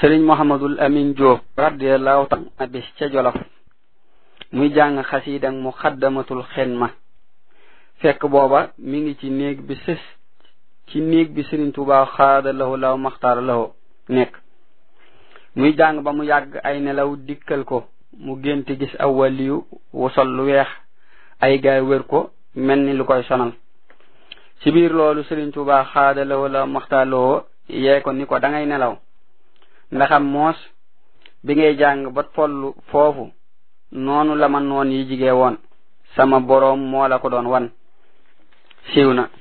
sëriñ mohamadul amin jóob radiallahu taala bis ca jolof muy jàng xasiidang mu xaddamatul xenma fekk booba mi ngi ci néeg bi sës ci néeg bi sëriñ tuuba xaada lahu law maxtaar lahu nekk muy jàng ba mu yàgg ay nelaw dikkal ko mu génte gis aw waliyu wu sol lu weex ay gaay wër ko mel ni lu koy sonal ci biir loolu sëriñ tuuba xaada lahu law maxtaar lahu yee ko ni ko da ngay nelaw ndaxam moos bi ngay jàng ba tollu foofu noonu la ma noon yi jigee woon sama boroom moo la ko doon wan siiw na